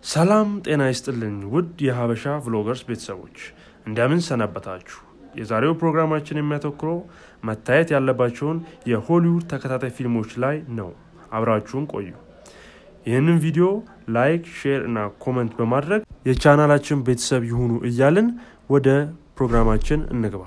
ሰላም ጤና ይስጥልኝ ውድ የሀበሻ ቭሎገርስ ቤተሰቦች እንደምን ሰነበታችሁ የዛሬው ፕሮግራማችን የሚያተኩረው መታየት ያለባቸውን የሆሊውድ ተከታታይ ፊልሞች ላይ ነው አብራችሁን ቆዩ ይህንን ቪዲዮ ላይክ ሼር እና ኮመንት በማድረግ የቻናላችን ቤተሰብ ይሁኑ እያልን ወደ ፕሮግራማችን እንግባ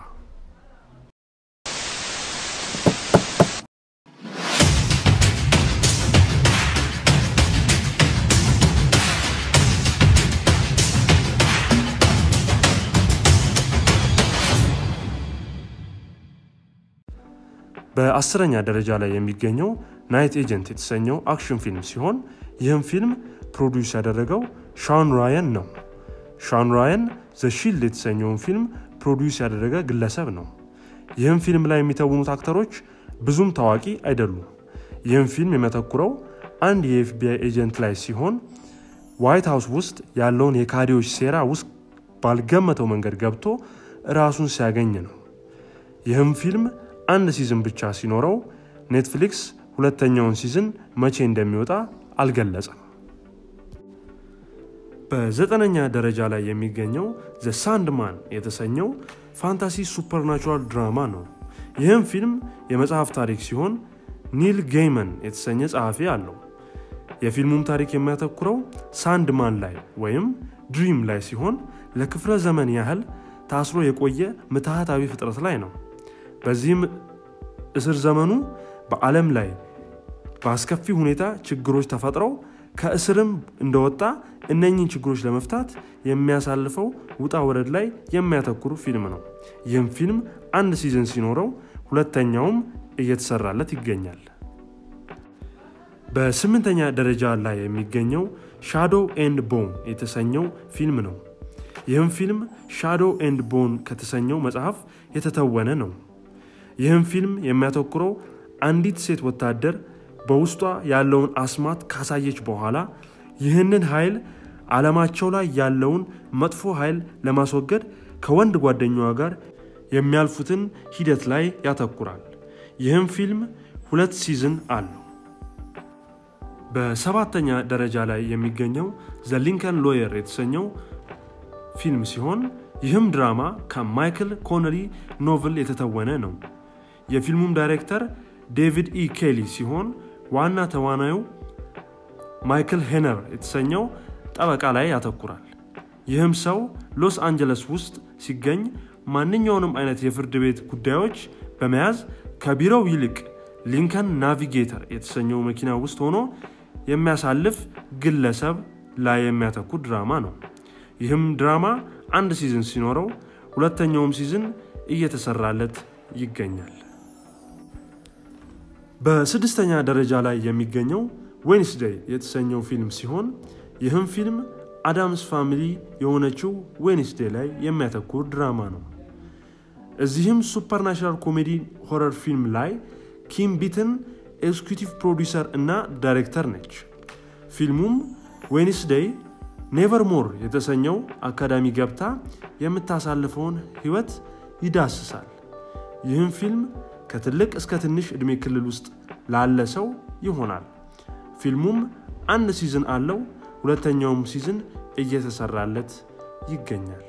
በአስረኛ ደረጃ ላይ የሚገኘው ናይት ኤጀንት የተሰኘው አክሽን ፊልም ሲሆን ይህም ፊልም ፕሮዲውስ ያደረገው ሻን ራየን ነው ሻን ራየን ዘ ሺልድ የተሰኘውን ፊልም ፕሮዲውስ ያደረገ ግለሰብ ነው ይህም ፊልም ላይ የሚተውኑት አክተሮች ብዙም ታዋቂ አይደሉም ይህም ፊልም የሚያተኩረው አንድ የኤፍቢአይ ኤጀንት ላይ ሲሆን ዋይት ሀውስ ውስጥ ያለውን የካዲዎች ሴራ ውስጥ ባልገመተው መንገድ ገብቶ ራሱን ሲያገኝ ነው ይህም ፊልም አንድ ሲዝን ብቻ ሲኖረው ኔትፍሊክስ ሁለተኛውን ሲዝን መቼ እንደሚወጣ አልገለጸም በዘጠነኛ ደረጃ ላይ የሚገኘው ዘ ሳንድማን የተሰኘው ፋንታሲ ሱፐርናቹራል ድራማ ነው ይህም ፊልም የመጽሐፍ ታሪክ ሲሆን ኒል ጌይመን የተሰኘ ጸሐፊ አለው የፊልሙም ታሪክ የሚያተኩረው ሳንድማን ላይ ወይም ድሪም ላይ ሲሆን ለክፍለ ዘመን ያህል ታስሮ የቆየ ምትሃታዊ ፍጥረት ላይ ነው በዚህም እስር ዘመኑ በዓለም ላይ በአስከፊ ሁኔታ ችግሮች ተፈጥረው ከእስርም እንደወጣ እነኚህን ችግሮች ለመፍታት የሚያሳልፈው ውጣ ወረድ ላይ የሚያተኩሩ ፊልም ነው ይህም ፊልም አንድ ሲዝን ሲኖረው ሁለተኛውም እየተሰራለት ይገኛል በስምንተኛ ደረጃ ላይ የሚገኘው ሻዶ ኤንድ ቦን የተሰኘው ፊልም ነው ይህም ፊልም ሻዶ ኤንድ ቦን ከተሰኘው መጽሐፍ የተተወነ ነው ይህም ፊልም የሚያተኩረው አንዲት ሴት ወታደር በውስጧ ያለውን አስማት ካሳየች በኋላ ይህንን ኃይል ዓለማቸው ላይ ያለውን መጥፎ ኃይል ለማስወገድ ከወንድ ጓደኛዋ ጋር የሚያልፉትን ሂደት ላይ ያተኩራል ይህም ፊልም ሁለት ሲዝን አለው በሰባተኛ ደረጃ ላይ የሚገኘው ዘ ሊንከን ሎየር የተሰኘው ፊልም ሲሆን ይህም ድራማ ከማይክል ኮነሪ ኖቭል የተተወነ ነው የፊልሙም ዳይሬክተር ዴቪድ ኢ ኬሊ ሲሆን ዋና ተዋናዩ ማይክል ሄነር የተሰኘው ጠበቃ ላይ ያተኩራል ይህም ሰው ሎስ አንጀለስ ውስጥ ሲገኝ ማንኛውንም አይነት የፍርድ ቤት ጉዳዮች በመያዝ ከቢሮው ይልቅ ሊንከን ናቪጌተር የተሰኘው መኪና ውስጥ ሆኖ የሚያሳልፍ ግለሰብ ላይ የሚያተኩር ድራማ ነው ይህም ድራማ አንድ ሲዝን ሲኖረው ሁለተኛውም ሲዝን እየተሰራለት ይገኛል በስድስተኛ ደረጃ ላይ የሚገኘው ዌንስዴይ የተሰኘው ፊልም ሲሆን ይህም ፊልም አዳምስ ፋሚሊ የሆነችው ዌንስዴይ ላይ የሚያተኩር ድራማ ነው እዚህም ሱፐርናሽናል ኮሜዲ ሆረር ፊልም ላይ ኪም ቢትን ኤክስኪቲቭ ፕሮዲሰር እና ዳይሬክተር ነች ፊልሙም ዌንስዴይ ኔቨር ሞር የተሰኘው አካዳሚ ገብታ የምታሳልፈውን ህይወት ይዳስሳል ይህም ፊልም ከትልቅ እስከ ትንሽ ዕድሜ ክልል ውስጥ ላለ ሰው ይሆናል ፊልሙም አንድ ሲዝን አለው ሁለተኛውም ሲዝን እየተሰራለት ይገኛል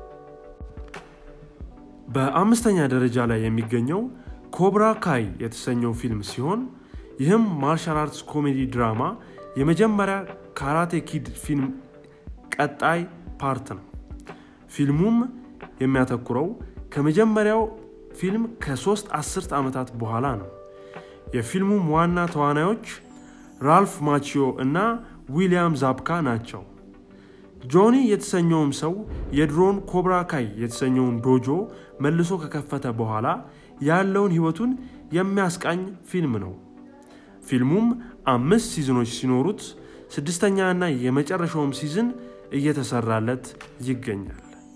በአምስተኛ ደረጃ ላይ የሚገኘው ኮብራ ካይ የተሰኘው ፊልም ሲሆን ይህም ማርሻል አርትስ ኮሜዲ ድራማ የመጀመሪያ ካራቴ ኪድ ፊልም ቀጣይ ፓርት ነው ፊልሙም የሚያተኩረው ከመጀመሪያው ፊልም ከሶስት አስርት ዓመታት በኋላ ነው የፊልሙም ዋና ተዋናዮች ራልፍ ማቺዮ እና ዊሊያም ዛፕካ ናቸው ጆኒ የተሰኘውም ሰው የድሮን ኮብራ ካይ የተሰኘውን ዶጆ መልሶ ከከፈተ በኋላ ያለውን ህይወቱን የሚያስቃኝ ፊልም ነው ፊልሙም አምስት ሲዝኖች ሲኖሩት ስድስተኛ እና የመጨረሻውም ሲዝን እየተሰራለት ይገኛል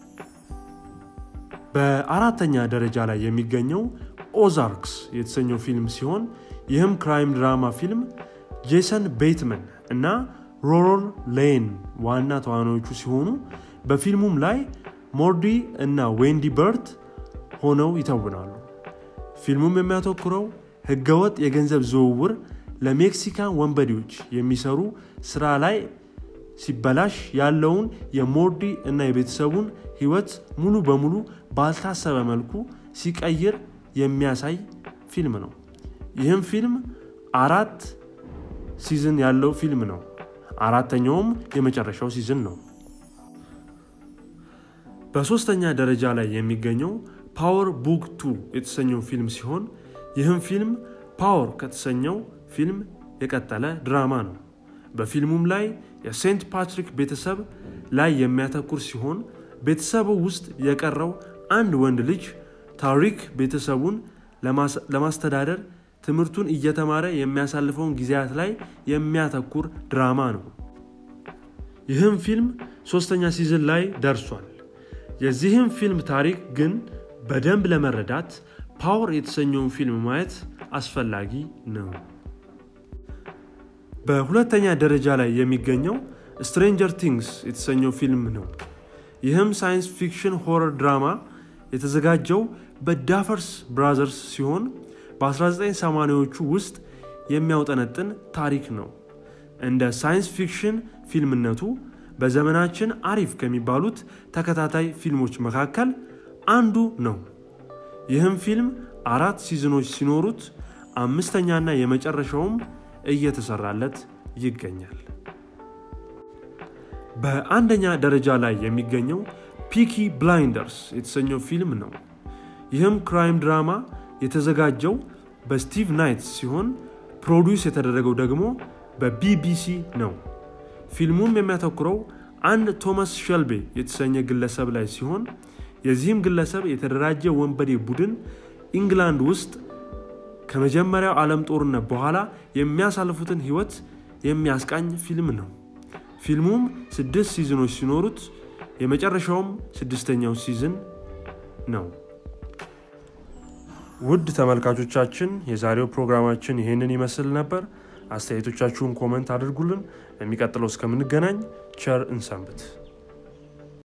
በአራተኛ ደረጃ ላይ የሚገኘው ኦዛርክስ የተሰኘው ፊልም ሲሆን ይህም ክራይም ድራማ ፊልም ጄሰን ቤትመን እና ሮሮል ሌን ዋና ተዋናዮቹ ሲሆኑ በፊልሙም ላይ ሞርዲ እና ዌንዲ በርት ሆነው ይተውናሉ ፊልሙም የሚያተኩረው ህገወጥ የገንዘብ ዝውውር ለሜክሲካን ወንበዴዎች የሚሰሩ ስራ ላይ ሲበላሽ ያለውን የሞርዲ እና የቤተሰቡን ህይወት ሙሉ በሙሉ ባልታሰበ መልኩ ሲቀይር የሚያሳይ ፊልም ነው። ይህም ፊልም አራት ሲዝን ያለው ፊልም ነው። አራተኛውም የመጨረሻው ሲዝን ነው። በሶስተኛ ደረጃ ላይ የሚገኘው ፓወር ቡክ ቱ የተሰኘው ፊልም ሲሆን ይህም ፊልም ፓወር ከተሰኘው ፊልም የቀጠለ ድራማ ነው። በፊልሙም ላይ የሴንት ፓትሪክ ቤተሰብ ላይ የሚያተኩር ሲሆን ቤተሰቡ ውስጥ የቀረው አንድ ወንድ ልጅ ታሪክ ቤተሰቡን ለማስተዳደር ትምህርቱን እየተማረ የሚያሳልፈውን ጊዜያት ላይ የሚያተኩር ድራማ ነው። ይህም ፊልም ሶስተኛ ሲዝን ላይ ደርሷል። የዚህም ፊልም ታሪክ ግን በደንብ ለመረዳት ፓወር የተሰኘውን ፊልም ማየት አስፈላጊ ነው። በሁለተኛ ደረጃ ላይ የሚገኘው ስትሬንጀር ቲንግስ የተሰኘው ፊልም ነው። ይህም ሳይንስ ፊክሽን ሆረር ድራማ የተዘጋጀው በዳፈርስ ብራዘርስ ሲሆን በ1980ዎቹ ውስጥ የሚያውጠነጥን ታሪክ ነው። እንደ ሳይንስ ፊክሽን ፊልምነቱ በዘመናችን አሪፍ ከሚባሉት ተከታታይ ፊልሞች መካከል አንዱ ነው። ይህም ፊልም አራት ሲዝኖች ሲኖሩት አምስተኛና የመጨረሻውም እየተሰራለት ይገኛል። በአንደኛ ደረጃ ላይ የሚገኘው ፒኪ ብላይንደርስ የተሰኘው ፊልም ነው። ይህም ክራይም ድራማ የተዘጋጀው በስቲቭ ናይት ሲሆን ፕሮዲውስ የተደረገው ደግሞ በቢቢሲ ነው። ፊልሙም የሚያተኩረው አንድ ቶማስ ሸልቤ የተሰኘ ግለሰብ ላይ ሲሆን የዚህም ግለሰብ የተደራጀ ወንበዴ ቡድን ኢንግላንድ ውስጥ ከመጀመሪያው ዓለም ጦርነት በኋላ የሚያሳልፉትን ህይወት የሚያስቃኝ ፊልም ነው። ፊልሙም ስድስት ሲዝኖች ሲኖሩት የመጨረሻውም ስድስተኛው ሲዝን ነው። ውድ ተመልካቾቻችን የዛሬው ፕሮግራማችን ይህንን ይመስል ነበር። አስተያየቶቻችሁን ኮመንት አድርጉልን። የሚቀጥለው እስከምንገናኝ ቸር እንሰንብት።